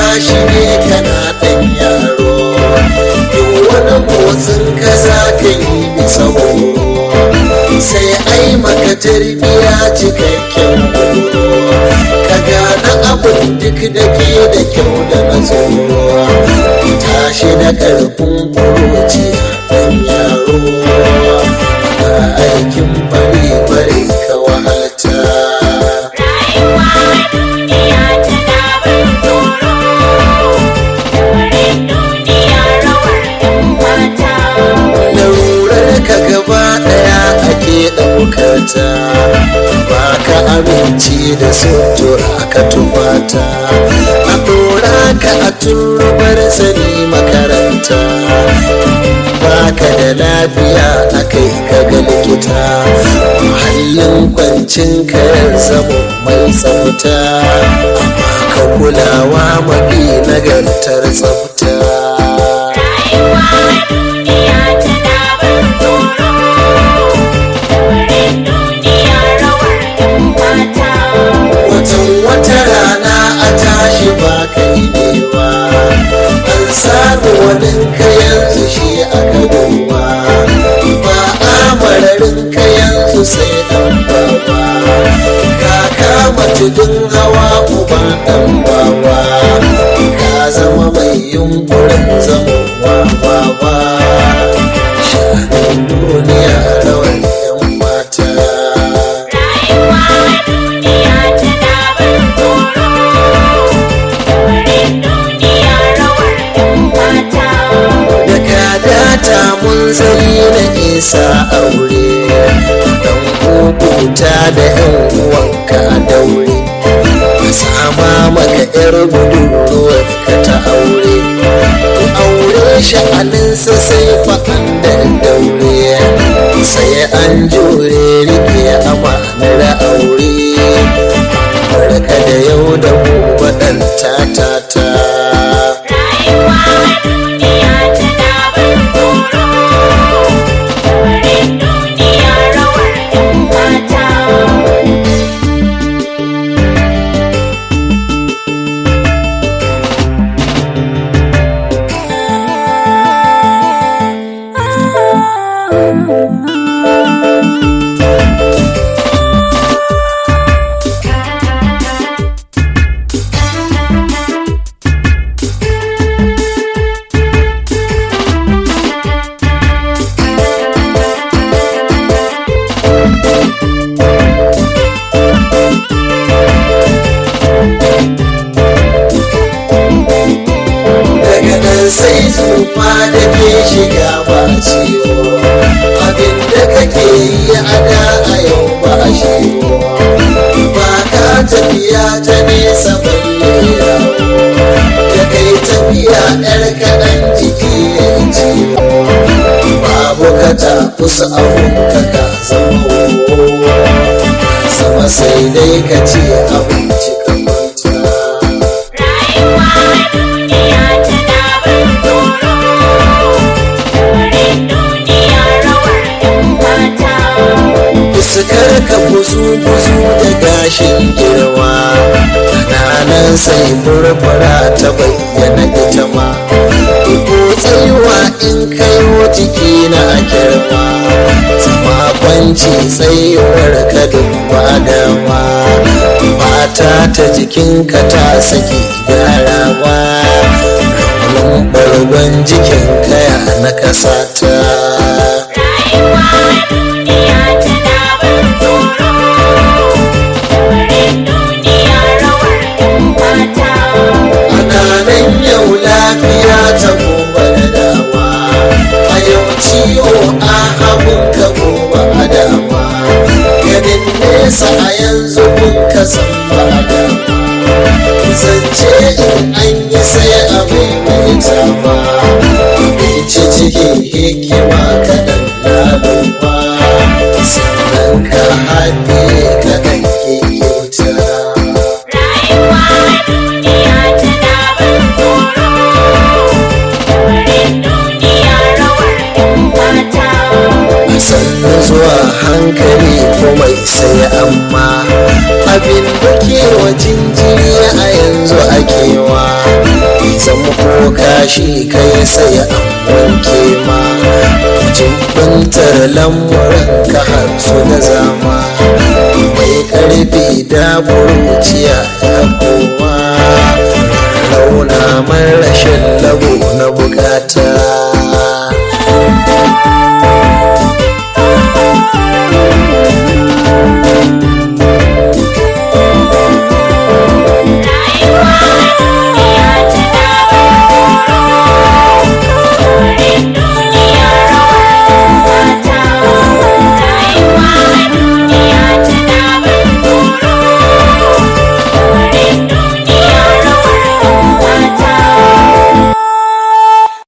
tashi ne kana ɗan yaro duk wani motsin ka za ka yi bisa horo sai ai maka tarbiya cikakken horo ka gane abin duk da ke da kyau da na tsoro tashi da ƙarfin kuroci ɗan yaro ga aikin bari bari ka wahalta Rayuwa duniya tana ban tsoro, lamarin duniya rawar ɗan mata. larurar ka gaba daya ake ɗaukata ba ka aminci da sutura ka tubata a ɗora ka a turbar sani makaranta ba ka da lafiya a kai ka ga likita muhallin kwancin ka ya zama mai tsafta amma ka kulawa mafi nagartar tsafta Rayuwa duniya tana ban tsoro, lamarin duniya rawar ɗan mata. watan wata rana a tashi ba ka idewa an samu wani ka yanzu shi aka duba ba amararin ka yanzu sai dan baba ka kama tudun hawa uba dan baba ka zama mai yunkurin zama baba shanin duniya rawar yan mata Rayuwa duniya tana ban tsoro, lamarin duniya rawar ɗan mata. daga data mun zari na isa aure dan kukuta da yan uwanka a daure a sama maka yar budurwar ka ta aure ku aure sha'aninsa sai fa'an da daure sai an jure rike amanar aure barka da yau da gobe ɗan ta Rayuwa duniya tana ban tsoro, lamarin duniya rawar ɗan mata. daga nan sai tsufa da ke shiga ba ciwo abinda kake yi a da a yau ba shiwo ba ka tafiya ta nesa balle yawo da kai tafiya yar kaɗan jiki ya yi ciwo babu ka ta kusa abun ka ka zama wowo sama sai dai ka ce abinci ka kwanta Rayuwa duniya tana ban tsoro, lamarin duniya rawar ɗan mata. fuskar ka buzu-buzu da gashin girma kananan sai murmura ta bayyana ita ma ko tsayuwa in kayo jiki na girma zama kwanci tsayuwar ka duk ba dama mata ta jikinka ta saki gyarawa raunin bargon jikin kaya na kasata Rayuwa duniya tana ban tsoro, lamarin duniya rawar ɗan mata. ana nan yau lafiya ta gobe da dama a yau ciwo a hagun ka gobe a dama ganin nesa a yanzu kun ka san ba a dama zance in an yi sai a maimaita ba ci cikin hikima kaɗan laluba sannan ka haɗe kaɗan ke kyauta Rayuwa duniya tana ban tsoro, lamarin duniya rawar ɗan mata. sannu zuwa hankali komai sai amma abin da ke wa jinjiri a yanzu akewa zama ko kashi kai sai an wanke ma jibbantar lamuran ka har su da zama mai karfi da burciya ya kowa rauna man rashin labo na bukata